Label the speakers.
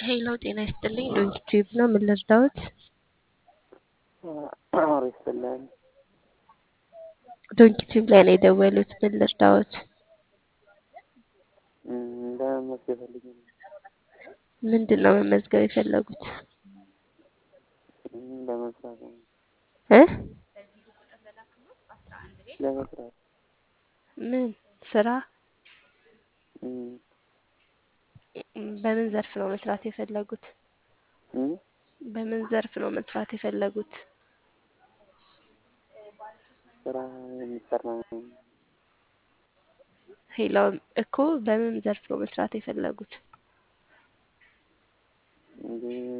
Speaker 1: ሄሎ ጤና ይስጥልኝ ዶንኪቲዩብ ነው። ምን ልርዳዎት?
Speaker 2: አውሪ ይስጥልን።
Speaker 1: ዶንኪቲዩብ ላይ ነው የደወሉት። ምን ልርዳዎት?
Speaker 2: ለመመዝገብ ፈልጌ ነው።
Speaker 1: ምንድን ነው መመዝገብ የፈለጉት?
Speaker 2: ለመስራት ነው።
Speaker 1: እ
Speaker 2: ለመስራት
Speaker 1: ምን ስራ?
Speaker 2: እም፣
Speaker 1: በምን ዘርፍ ነው መስራት የፈለጉት?
Speaker 2: እም፣
Speaker 1: በምን ዘርፍ ነው መስራት የፈለጉት?
Speaker 2: ስራ የሚሰራ
Speaker 1: ሄሎ እኮ በምን ዘርፍ ነው መስራት የፈለጉት?
Speaker 2: እንጂ